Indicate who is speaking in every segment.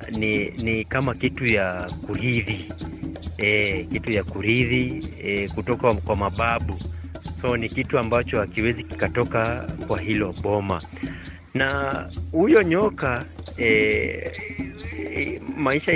Speaker 1: ni, ni kama kitu ya kurithi e, kitu ya kurithi e, kutoka kwa mababu, so ni kitu ambacho hakiwezi kikatoka kwa hilo boma. Na huyo nyoka e, e, maisha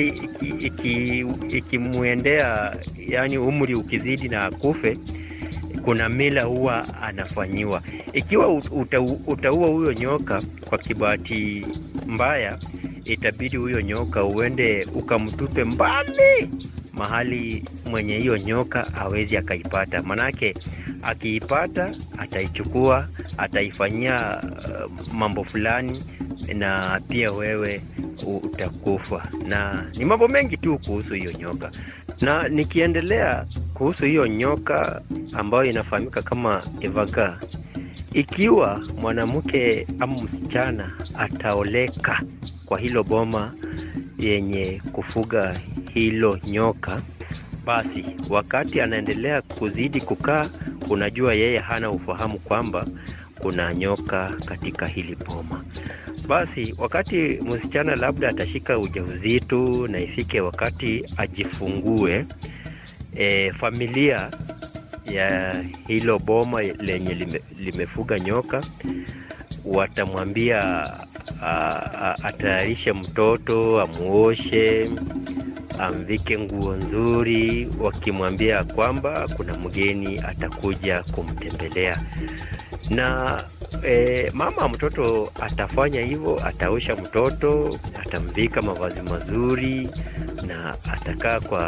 Speaker 1: ikimwendea iki, iki yani umri ukizidi na akufe, kuna mila huwa anafanyiwa. Ikiwa uta, utaua huyo nyoka kwa kibahati mbaya, itabidi huyo nyoka uende ukamtupe mbali mahali mwenye hiyo nyoka hawezi akaipata, manake akiipata ataichukua, ataifanyia uh, mambo fulani, na pia wewe utakufa. Na ni mambo mengi tu kuhusu hiyo nyoka. Na nikiendelea kuhusu hiyo nyoka ambayo inafahamika kama evaga, ikiwa mwanamke ama msichana ataoleka kwa hilo boma yenye kufuga hilo nyoka, basi wakati anaendelea kuzidi kukaa, unajua yeye hana ufahamu kwamba kuna nyoka katika hili boma. Basi wakati msichana labda atashika ujauzito na ifike wakati ajifungue, e, familia ya hilo boma lenye lime, limefuga nyoka watamwambia atayarishe mtoto, amuoshe, amvike nguo nzuri, wakimwambia kwamba kuna mgeni atakuja kumtembelea na e, mama mtoto atafanya hivyo, ataosha mtoto, atamvika mavazi mazuri na atakaa kwa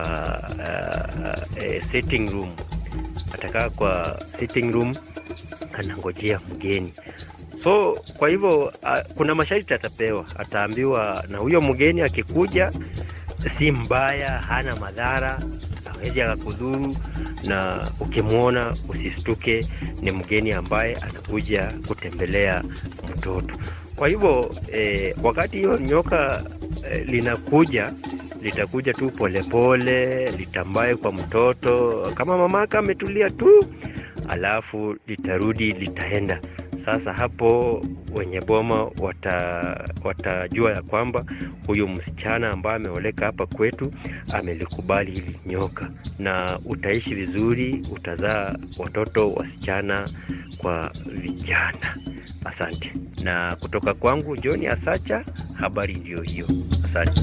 Speaker 1: uh, uh, sitting room, atakaa kwa sitting room anangojea mgeni. So kwa hivyo uh, kuna masharti atapewa, ataambiwa na huyo mgeni akikuja, si mbaya, hana madhara, hawezi akakudhuru, na ukimwona usistuke, ni mgeni ambaye anakuja kutembelea mtoto. Kwa hivyo eh, wakati hiyo nyoka eh, linakuja litakuja tu polepole, litambaye kwa mtoto kama mamaka ametulia tu, alafu litarudi litaenda. Sasa hapo wenye boma wata, watajua ya kwamba huyu msichana ambaye ameoleka hapa kwetu amelikubali hili nyoka, na utaishi vizuri, utazaa watoto wasichana kwa vijana. Asante. Na kutoka kwangu John Asacha, habari ndiyo hiyo. Asante.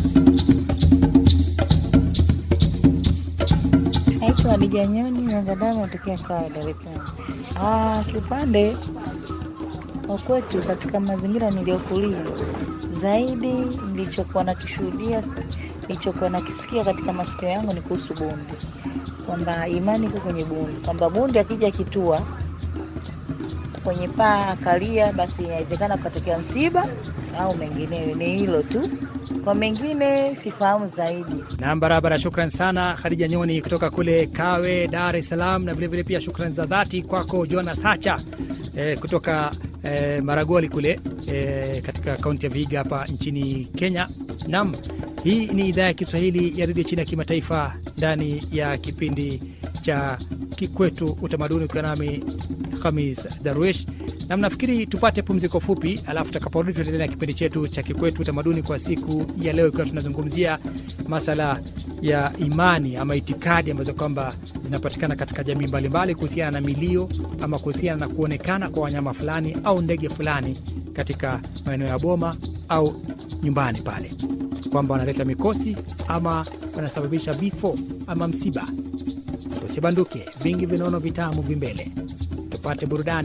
Speaker 2: Naitwa Hadija Nyoni Nyangadamu, natokea Kawe, Dar es Salaam. Ah, kiupande wa kwetu katika mazingira niliyokulia, zaidi nilichokuwa nakishuhudia, nilichokuwa nakisikia katika masikio yangu ni kuhusu bundi, kwamba imani iko kwenye bundi, kwamba bundi akija kitua kwenye paa akalia, basi inawezekana kukatokea msiba au mengineyo. Ni hilo tu, kwa mengine sifahamu zaidi.
Speaker 3: Nam, barabara. Shukran sana Khadija Nyoni kutoka kule Kawe, Dar es Salaam, na vilevile pia shukran za dhati kwako Jonas Hacha eh, kutoka eh, Maragoli kule eh, katika kaunti ya Vihiga hapa nchini Kenya. Nam, hii ni idhaa ya Kiswahili ya redio chini ya kimataifa ndani ya kipindi cha Kikwetu Utamaduni, ukiwa nami Hamis Darwish na mnafikiri tupate pumziko fupi, alafu tutakaporudi tutaendelea na kipindi chetu cha Kikwetu Utamaduni kwa siku ya leo, ikiwa tunazungumzia masala ya imani ama itikadi ambazo kwamba zinapatikana katika jamii mbalimbali kuhusiana na milio ama kuhusiana na kuonekana kwa wanyama fulani au ndege fulani katika maeneo ya boma au nyumbani pale, kwamba wanaleta mikosi ama wanasababisha vifo ama msiba. Usibanduke, vingi vinono vitamu vimbele, tupate burudani.